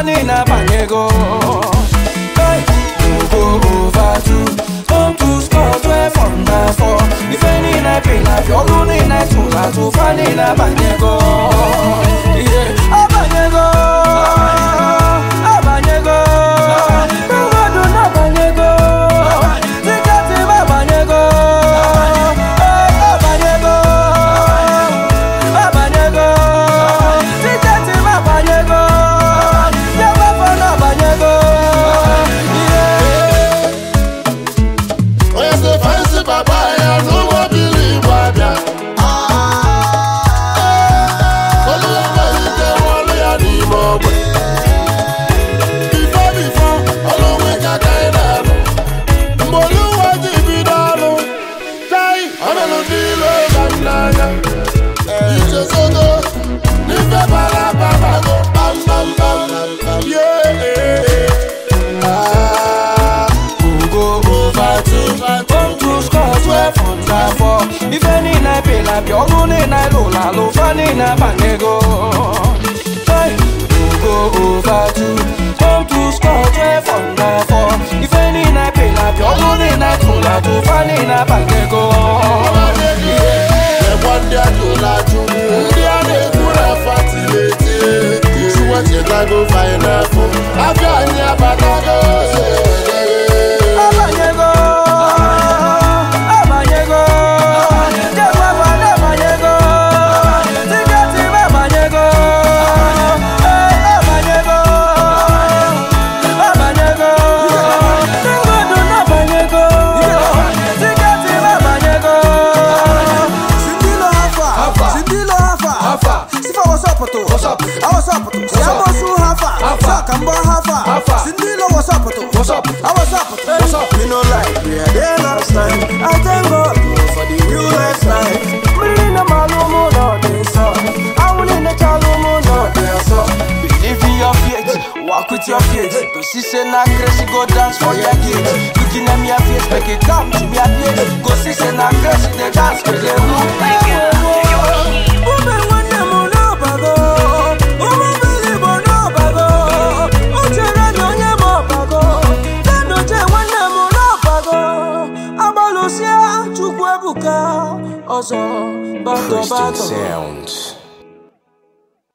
niile abanyego Hey, go over two Home to score 12 under 4 Ife niile pịla pịa ọlụ niile tụrụ atụ fa niile abanyego Yeah, abanyego abanyego mmadụ na-abanyego tiketi m abanyego Eh, abanyego abanyego tiketi m abanyego yabafọ na-abanyego Yeah. onye si fansi baba ya n'ụgbọ bili igbo abịa olu enweghị ike nwọlụ ya n'ime ogbe bifo bifo olu nwike ka anyị na-alụ mgbe olu uwe ji bido ọlụ tai ọnụlụ ndị ilo ga m n'anya ichezogo n'ife bara babago kpamkpamkpam yeah ah go over two Come to score 12 under 4 Ife niile pịla pịa ọlụ niile lụrụ alụ fa niile abanyego Hey, go over two Come to score 12 under 4 Ife niile pịla pịa ọlụ niile tụrụ atụ fa niile abanyego Ekwa ndị ajụla ajụ ndị a na-ekwu na fatileti Chukwu chetago fainapụ afọ anyị abatago Abanyego Abanyego Jekwafa na-abanyego Tiketi m abanyego Eh, abanyego Abanyego Ndị mmadụ na-abanyego Tiketi m abanyego Sindilo hafa, sindilo hafa, sifa wasapoto, awasapoto, yamosu hafa, saka mbo hafa, sindilo wasapoto, awasapoto. Me no like we are there last night. I thank God for the real life life. Mmiri na malumu no dey so Awuli na chalumu no dey so Believe in your faith, walk with your faith To see say na grace, you go dance for your gate Looking at me a face, make it come to me a place Go see say na grace, they dance with the Ume nwanne m n'ọbago, ụmụ bilibo n'ọbago, uchere na onye m ọbago, Dadoche nwanne m n'ọbago, agbalụsịa Chukwu ebuka ọzọ bato bato. Sounds.